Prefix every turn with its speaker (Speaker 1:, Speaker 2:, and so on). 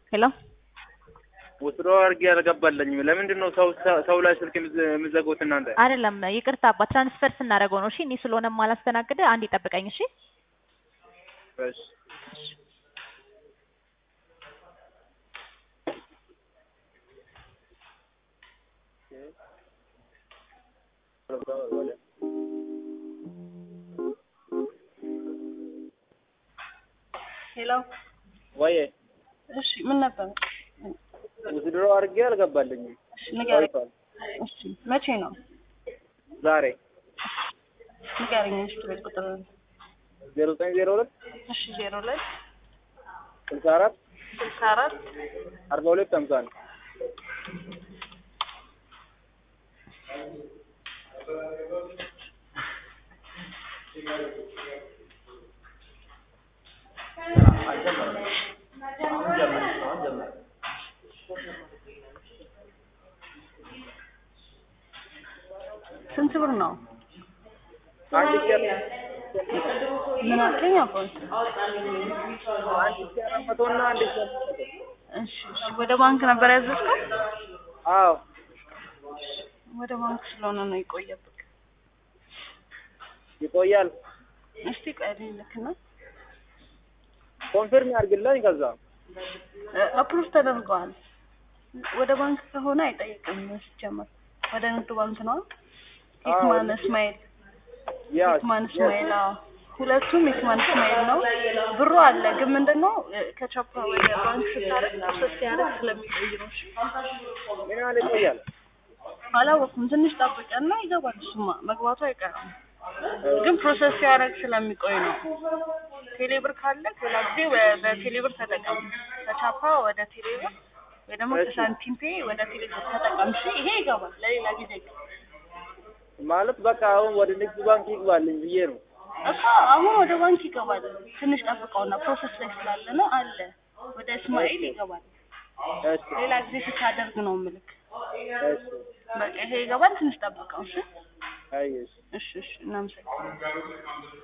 Speaker 1: ሄሎ
Speaker 2: ወስዶ አድርጌ አልገባለኝም። ለምንድን ነው ሰው ሰው ላይ ስልክ የምትዘጉት እናንተ?
Speaker 1: አይደለም ይቅርታ አባ ትራንስፈር ስናደርገው ነው። እሺ እኔ ስለሆነ ማላስተናግድ አንድ ይጠብቀኝ። እሺ
Speaker 2: እሺ
Speaker 3: ሄሎ
Speaker 2: ወይ
Speaker 3: እሺ፣ ምን ነበር?
Speaker 2: ወስዶ አድርጌ አልገባለኝም።
Speaker 3: እሺ ንገረኝ። እሺ መቼ ነው?
Speaker 2: ዛሬ
Speaker 3: ንገረኝ። እሺ ቤት ቁጥር
Speaker 2: ዜሮ ዘጠኝ ዜሮ ሁለት
Speaker 3: እሺ ዜሮ ሁለት
Speaker 2: ስልሳ አራት
Speaker 3: ስልሳ አራት
Speaker 2: አርባ ሁለት ሀምሳ ነው።
Speaker 3: ስንት ብር ነው?
Speaker 2: አንድ ሺህ
Speaker 3: ምን አልከኝ? አባት
Speaker 2: አንድ ሺህ አራት መቶ እና አንድ ሺህ አምስት መቶ
Speaker 3: እሺ እሺ። ወደ ባንክ ነበር ያዘዝከው?
Speaker 2: አዎ
Speaker 3: ወደ ባንክ ስለሆነ ነው የቆየብህ።
Speaker 2: ይቆያል።
Speaker 3: እስቲ ቆይ ልክና
Speaker 2: ኮንፊርም ያድርግልኝ። ከዛ
Speaker 3: አፕሩቭ ተደርገዋል። ወደ ባንክ ከሆነ አይጠይቅም ሲጀመር። ወደ ንግድ ባንክ ነው። ሂክማን እስማኤል
Speaker 2: ያ
Speaker 3: ሂክማን እስማኤል አዎ። ሁለቱም ሂክማን እስማኤል ነው። ብሩ አለ ግን ምንድነው ከቻፓ ወደ ባንክ ስታደርግ ፕሮሰስ ሲያደርግ ስለሚቆይ ነው። እሺ
Speaker 2: ምን ያህል ይቆያል?
Speaker 3: አላወኩም። ትንሽ ጠብቀና ይገባል። እሱማ መግባቱ አይቀርም ግን ፕሮሰስ ሲያደርግ ስለሚቆይ ነው። ቴሌብር ካለ ሌላ ጊዜ በ- በቴሌብር ተጠቀም። ከቻፓ ወደ ቴሌብር ወይ ደግሞ ከሳንቲም ፔ ወደ ቴሌብር ተጠቀም። እሺ ይሄ ይገባል። ለሌላ ጊዜ
Speaker 2: ማለት በቃ አሁን ወደ ንግድ ባንክ ይግባልኝ ብዬ ነው።
Speaker 3: እኮ አሁን ወደ ባንክ ይገባል። ትንሽ ጠብቀውና ፕሮሰስ ላይ ስላለ ነው አለ ወደ እስማኤል ይገባል።
Speaker 2: እሺ
Speaker 3: ሌላ ጊዜ ስታደርግ ነው ምልክ
Speaker 2: እሺ
Speaker 3: በቃ ይሄ ይገባል። ትንሽ ጠብቀው። እሺ
Speaker 2: አይ እሺ
Speaker 3: እሺ እሺ እናመሰግናለን።